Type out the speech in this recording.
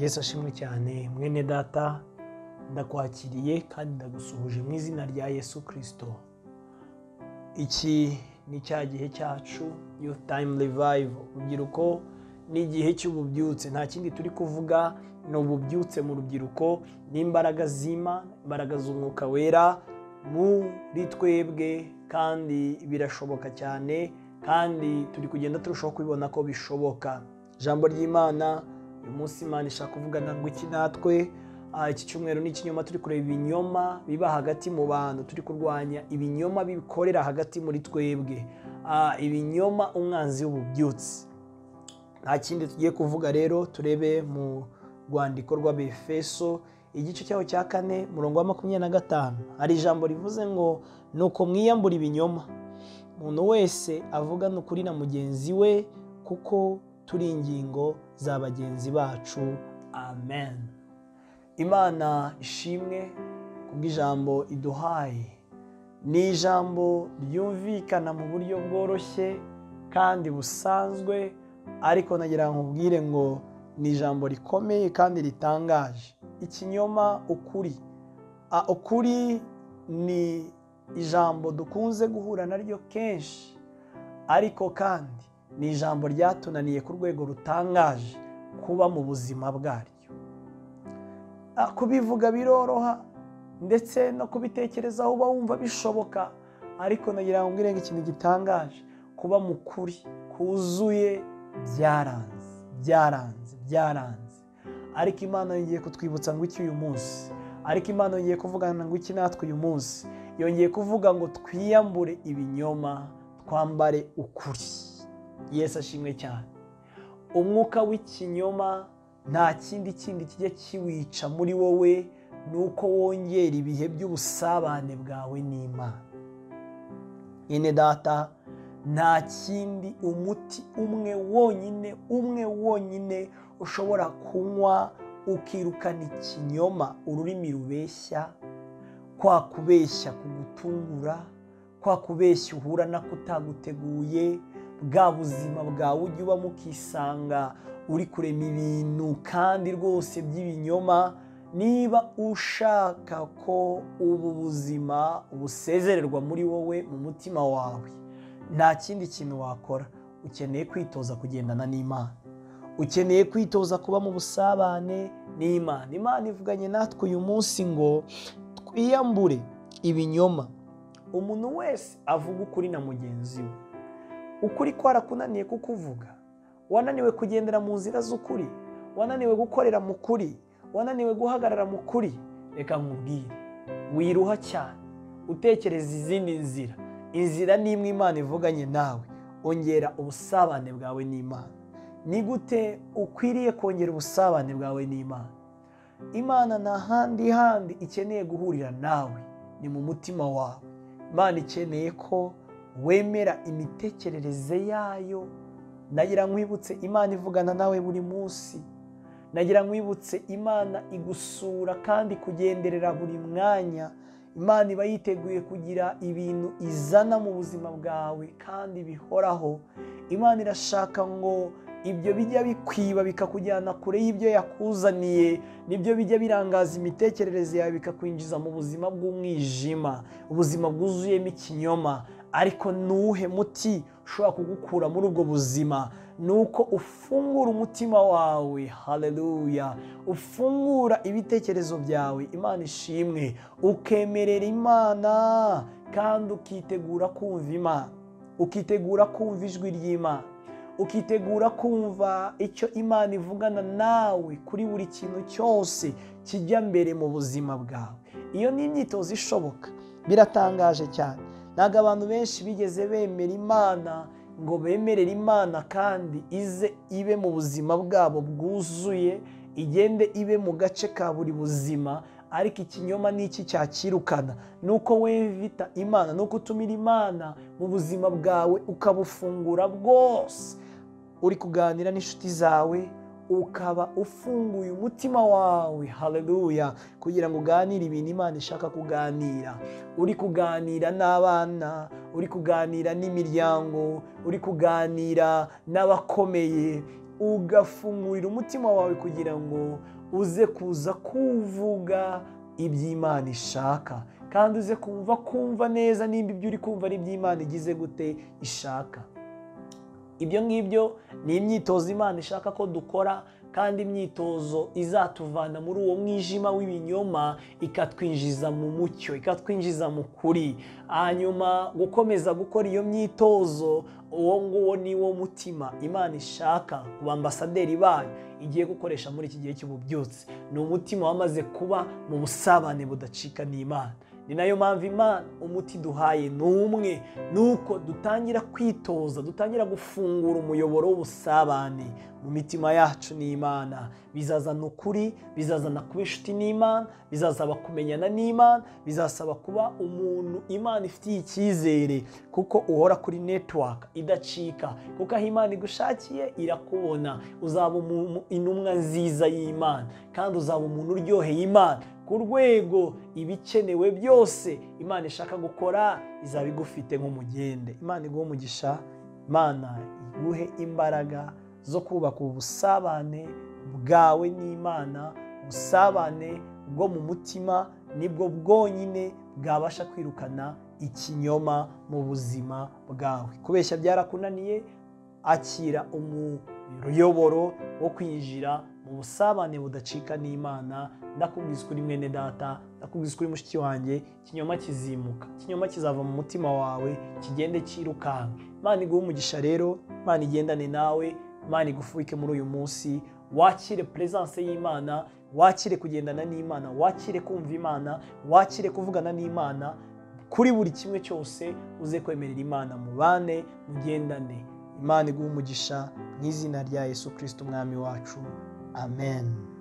yesu ashimwe cyane mwene data ndakwakiriye kandi ndagusuhuje mu izina rya yesu kirisito iki ni cya gihe cyacu yufu tayimu rivayivu urubyiruko ni igihe cy'ububyutse nta kindi turi kuvuga ni ububyutse mu rubyiruko n'imbaraga zima imbaraga z'umwuka wera muri twebwe kandi birashoboka cyane kandi turi kugenda turushaho kubibona ko bishoboka ijambo ry'imana uyu munsi imana ishaka kuvugana ngo iki natwe iki cyumweru ni ikinyoma turi kureba ibinyoma biba hagati mu bantu turi kurwanya ibinyoma bikorera hagati muri twebwe ibinyoma umwanzi w'ububyutse nta kindi tugiye kuvuga rero turebe mu rwandiko rw'abefeso igice cyaho cya kane murongo wa makumyabiri na gatanu hari ijambo rivuze ngo ni uko mwiyambura ibinyoma umuntu wese avugana ukuri na mugenzi we kuko turi ingingo za bagenzi bacu amen imana ishimwe kubw'ijambo iduhaye ni ijambo ryumvikana mu buryo bworoshye kandi busanzwe ariko nagira ngo nkubwire ngo ni ijambo rikomeye kandi ritangaje ikinyoma ukuri ukuri ni ijambo dukunze guhura naryo kenshi ariko kandi ni ijambo ryatunaniye ku rwego rutangaje kuba mu buzima bwaryo kubivuga biroroha ndetse no kubitekerezaho uba wumva bishoboka ariko nagira ngo ngo ikintu gitangaje kuba mu kuri kuzuye byaranze byaranze byaranze ariko imana yongeye kutwibutsa ngo iki uyu munsi ariko imana yongeye kuvugana ngo iki natwe uyu munsi yongeye kuvuga ngo twiyambure ibinyoma twambare ukuri Yesu ashimwe cyane umwuka w'ikinyoma nta kindi kindi kijya kiwica muri wowe ni uko wongera ibihe by'ubusabane bwawe n'imana nyine data nta kindi umuti umwe wonyine umwe wonyine ushobora kunywa ukirukana ikinyoma ururimi rubeshya kwa kubeshya kugutungura kwa kubeshya uhura nako utaguteguye bwa buzima bwawe ujya ubamo ukisanga uri kurema ibintu kandi rwose by'ibinyoma niba ushaka ko ubu buzima busezererwa muri wowe mu mutima wawe nta kindi kintu wakora ukeneye kwitoza kugendana n'imana ukeneye kwitoza kuba mu busabane n'imana imana ivuganye natwe uyu munsi ngo twiyambure ibinyoma umuntu wese avuga ukuri na mugenzi we ukuri kwarakunaniye kukuvuga wananiwe kugendera mu nzira z'ukuri wananiwe gukorera mu kuri wananiwe guhagarara mu kuri reka nkubwire wiruha cyane utekereza izindi nzira inzira ni imwe imana ivuganye nawe ongera ubusabane bwawe n'imana ni gute ukwiriye kongera ubusabane bwawe n'imana imana nta handi handi ikeneye guhurira nawe ni mu mutima wawe imana ikeneye ko wemera imitekerereze yayo nagira nkwibutse imana ivugana nawe buri munsi nagira nkwibutse imana igusura kandi kugenderera buri mwanya imana iba yiteguye kugira ibintu izana mu buzima bwawe kandi bihoraho imana irashaka ngo ibyo bijya bikwiba bikakujyana kure y'ibyo yakuzaniye nibyo bijya birangaza imitekerereze yawe bikakwinjiza mu buzima bw'umwijima ubuzima bwuzuyemo ikinyoma ariko nuhe muti ushobora kugukura muri ubwo buzima ni uko ufungura umutima wawe hareruya ufungura ibitekerezo byawe imana ishimwe ukemerera imana kandi ukitegura kumva imana ukitegura kumva ijwi ry'imana ukitegura kumva icyo imana ivugana nawe kuri buri kintu cyose kijya mbere mu buzima bwawe iyo ni imyitozo ishoboka biratangaje cyane ntabwo abantu benshi bigeze bemera imana ngo bemerere imana kandi ize ibe mu buzima bwabo bwuzuye igende ibe mu gace ka buri buzima ariko ikinyoma ni iki cyakirukana ni uko wevita imana ni uko utumira imana mu buzima bwawe ukabufungura bwose uri kuganira n'inshuti zawe ukaba ufunguye umutima wawe hareruya kugira ngo uganire ibintu imana ishaka kuganira uri kuganira n'abana uri kuganira n'imiryango uri kuganira n'abakomeye ugafungurira umutima wawe kugira ngo uze kuza kuvuga iby'imana ishaka kandi uze kumva kumva neza nimba ibyo uri kumva ari iby'imana igize gute ishaka ibyo ngibyo ni imyitozo imana ishaka ko dukora kandi imyitozo izatuvana muri uwo mwijima w'ibinyoma ikatwinjiza mu mucyo ikatwinjiza mu kuri hanyuma gukomeza gukora iyo myitozo uwo nguwo ni wo mutima imana ishaka ku bambasaderi bayo igiye gukoresha muri iki gihe cy'ububyutse ni umutima wamaze kuba mu busabane budacika n'imana ni nayo mpamvu imana umuti duhaye ni umwe ni uko dutangira kwitoza dutangira gufungura umuyoboro w'ubusabane mu mitima yacu n'imana bizazana ukuri bizazana kuba inshuti n'imana bizasaba kumenyana n'imana bizasaba kuba umuntu imana ifitiye icyizere kuko uhora kuri netiwaka idacika kuko aho imana igushakiye irakubona uzaba umu- intumwa nziza y'imana kandi uzaba umuntu uryoheye imana ku rwego ibikenewe byose imana ishaka gukora izaba igufite nk'umugende imana iguhe umugisha imana iguhe imbaraga zo kubaka ubusabane bwawe n'imana ubusabane bwo mu mutima nibwo bwonyine bwabasha kwirukana ikinyoma mu buzima bwawe kubeshya byarakunaniye akira umuyoboro wo kwinjira mu busabane budacika n'imana ndakubwiza kuri mwene data ndakubwiza kuri mushiki wanjye ikinyoma kizimuka ikinyoma kizava mu mutima wawe kigende cyirukanka imana iguhe umugisha rero imana igendane nawe imana igufubike muri uyu munsi wakire peresanse y'imana wakire kugendana n'imana wakire kumva imana wakire kuvugana n'imana kuri buri kimwe cyose uze kwemerera imana mubane mugendane imana iguhe umugisha mu izina rya yesu kirisiti umwami wacu amen